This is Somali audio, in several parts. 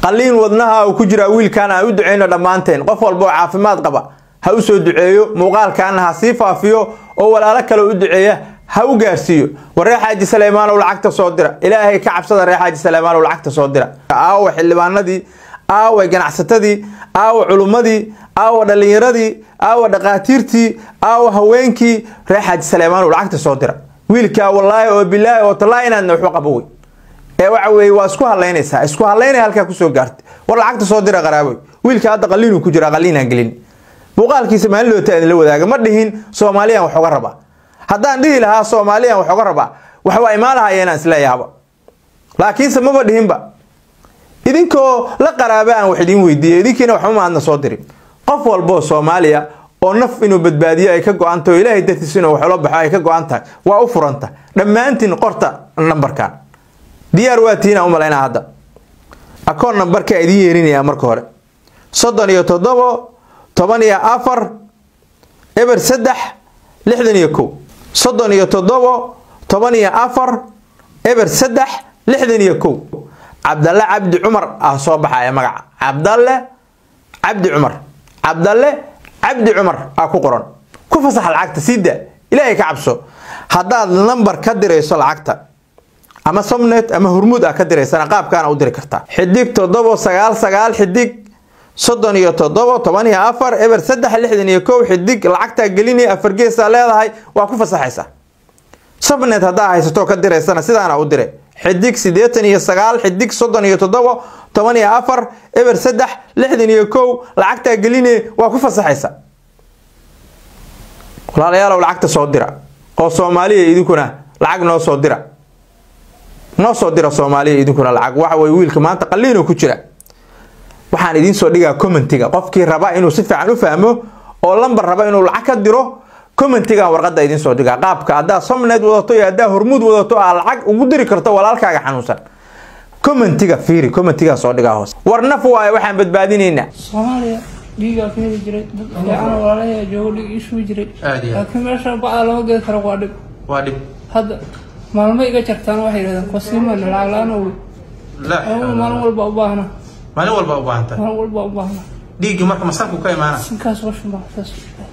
qalliin wadnaha uu ku jiraa wiilkan aan u duceyno dhammaanteen qof walba oo caafimaad qaba ha u soo duceeyo muuqaalkaana ha sii faafiyo oo walaalo kale u duceeya ha u gaarsiiyo war reer xaaji saleymaanow lacagta soo dira ilaahay ka cabsada reer xaaji saleymaanow lacagta soo dira aawa xildhibaanadii aawa ganacsatadii aawa culummadii aawa dhallinyaradii aawa dhaqaatiirtii aawa haweenkii reer xaaji saleymaanow lacagta soo dira wiilkaa wallaahi oo bilaahi oo tallaahi inaadna waxu qaba wey ee waxa weeye waa isku hadlaynaysaa isku hadlaynaya halkaa kusoo gaartay war lacagta soo dira qaraaboy wiilka hadda qalliinuu ku jira qalliinaan gelin muuqaalkiisa maalin loota idinla wadaaga ma dhihin soomaaliyaan wax oga rabaa haddaan dhihi lahaa soomaaliyaan wax oga rabaa wax waa imaan lahayeenaan isleeyahaba laakiinse maba dhihinba idinkoo la qaraaba aan wax idiin weydiiyo idinkiina waxba maadna soo dirin qof walboo soomaaliya oo naf inuu badbaadiyo ay ka go-an tahay oo ilaahay dartiis inuu wax ula baxo ay ka go-an tahay waa u furanta dhammaantiin qorta nambarkan diyaar waa tiina u malaynaa hadda akoon nambarkaa idiin yeerinayaa marka hore soddon iyo toddobo toban iyo afar eber saddex lixdan iyo kow soddon iyo toddobo toban iyo afar eber saddex lixdan iyo kow cabdalle cabdi cumar ah soo baxaya magaca cabdalle cabdi cumar cabdalle cabdi cumar ah ku qoran ku fasax lacagta sii daa ilaahay ka cabso haddaad nambar ka dirayso lacagta ama somnet ama hurmuud ah ka diraysana qaabkaana u diri kartaa xidig toddobo sagaal sagaal xidig soddon iyo toddobo toban iyo afar eber saddex lixdan iyo kow xidig lacagtaa gelinaya afar geesaa leedahay waa ku fasaxaysaa somnet haddaa haysato ka diraysana sidaana u dire xidig siddeetan iyo sagaal xidig soddon iyo toddobo toban iyo afar eber saddex lixdan iyo kow lacagtaa gelinaya waa ku fasaxaysaa walaalayaalow lacagta soo dira oo soomaaliya idinkuna lacag noo soo dira noo soo dira soomaaliya idinkuna lacag waxa weye wiilka maanta qalliinoo ku jira waxaan idiin soo dhigaa commentiga qofkii raba inuu si fiican u fahmo oo lambar raba inuu lacag ka diro commentigan warqadda idiin soo dhigaa qaabka haddaa somnet wadato iyo haddaa hormuud wadato aa lacag ugu diri karto walaalkaaga xanuunsan commentiga fiiri commentigan soo dhigaa hoose war naf waaye waxaan badbaadinaynaa soomaaliya dhiigaa ka heli jiray dad fiican walaalaha joogo dhiig isugu jiray Aad iyo aad. laakiin meesha bacda lama gedi karo waa dhib waa dhib hadda maalmo iga jartaan waxay yidhahdeen kosiimana lacag la-aan owi anigu maalin walba u baahna maalin walba u baahanta maalin walba u baahna dhiiggii marka masanku ka imaana sinkaas qoshin baa saas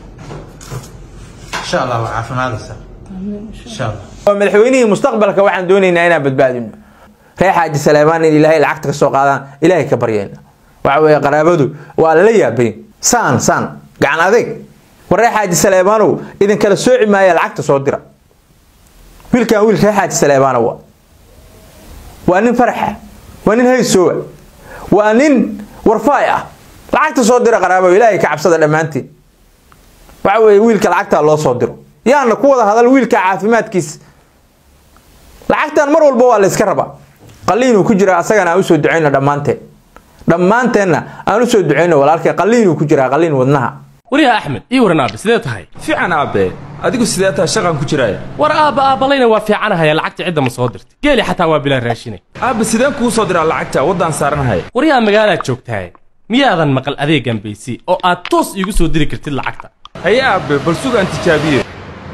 insha allah waa caafimaadaysa amiin insha insha allah madaxweynihii mustaqbalka waxaan doonaynaa inaan badbaadino reer xaaji saleymaan in ilaahay lacagta ka soo qaadaan ilaahay ka baryayna waxa weeye qaraabadu waa lala yaabayn saan saan gacan adeeg war reer xaaji saleymaanow idinkala sooci maaya lacagta soo dira wiilkan wiil reer xaaji saleymaanow waa waa nin faraxa waa nin haysoowa waa nin warfaay ah lacagta soo dira qaraabo ilaahay ka cabsada dhammaantiin waxa weeye wiilka lacagtaa loo soo diro yaana ku wada hadal wiilka caafimaadkiisa lacagtan mar walba waa la iska rabaa qalliinuu ku jira asagana aan usoo ducayno dhammaanteen dhammaanteenna aan usoo ducayno walaalkay qalliinuu ku jiraa qalliin wadnaha waryaha axmed ii waran aabe sidee tahay fiican aabe adigu sidee tahay shaqan ku jiraaya war aabba aabbalayna waa fiicanahaya lacagta cidda ma soo dirtay geeli xataa waa bilaa raashinay aabe sideen kuu soo diraa lacagta waddaan saaranahaya waryaha magaalaad joogtahay miyaadan maqal adeegan baysi oo aad toos iigu soo diri kartid lacagta haye aabe bal sugaan tijaabiye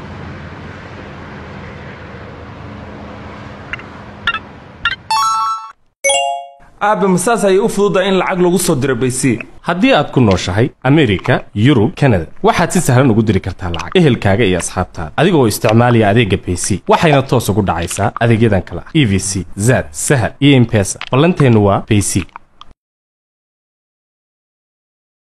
aabe masaas ayay u fududahay in lacag lagu soo diro baysi haddii aad ku nooshahay amerika yurub kanada waxaad si sahlan ugu diri kartaa lacag ehelkaaga iyo asxaabtaada adigoo isticmaalaya adeegga baysi waxayna toos ugu dhacaysaa adeegyadan kale ah e v c zad sahal iyo impesa ballanteennu waa baysi